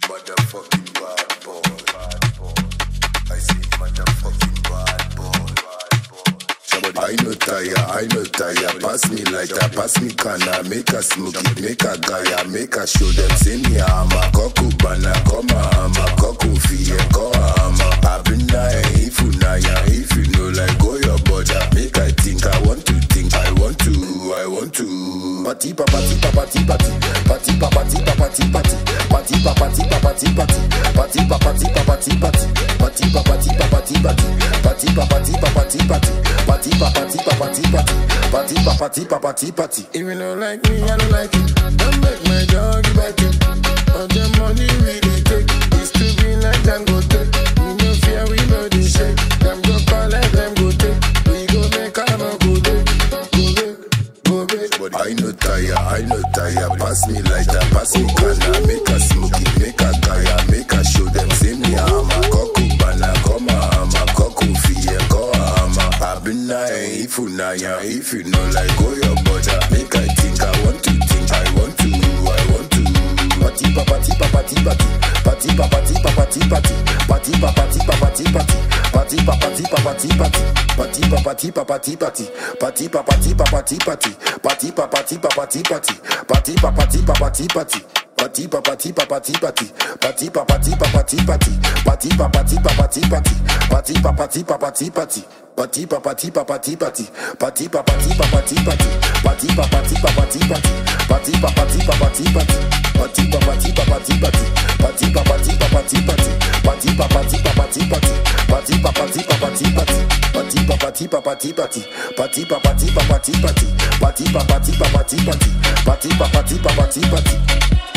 motherfucking bad boy. I say motherfucking bad boy. I no tire, I no tire. Pass me lighter, pass me canna. Make a smoke it, make a gaya, make a show them. Say me ama, koku bana, koma ama, koku fiye, ko ama. Abina if you na ya, if you know like go your border. Make I think, I want to think, I want to, I want to. Party pa party pa party party, party pa party pa party party, party pa party pa party party, party pa party pa party party, party pa party pa party party, party pa party pa party party, party pa party pa party party, party pa party pa party party. If you don't like me, I don't like it. Don't make my dog back it. All the money we dey take is to be like Dangote. We no fear, we no dey shake. Them go collect, them go take. We go make am a go day, go day, go day. I no tire, I no tire. Pass me lighter, pass me canna. Make a smoke it, make a gaya, make a show them. Say me ama, koku bana, koma ama, koku fiye, ko ama. Abina if you na ya, if you know like go your border. Make I think, I want to think, I want to, I want to. Party pa party pa party party, party pa party pa party party, party pa party pa party party, party pa party pa party party, party pa party pa party party, party pa party pa party party, party pa party pa party party, party pa party pa party party. Party pa party pa party party, party pa party pa party party, party pa party pa party party, party pa party pa party party, party pa party pa party party, party pa party pa party party, party pa party pa party party, party pa party pa party party, party pa party pa party party, party pa party pa party party, party pa party pa party party, party pa party pa party party, party pa party pa party party, party pa party pa party party, party pa party pa party party, party pa party pa party party.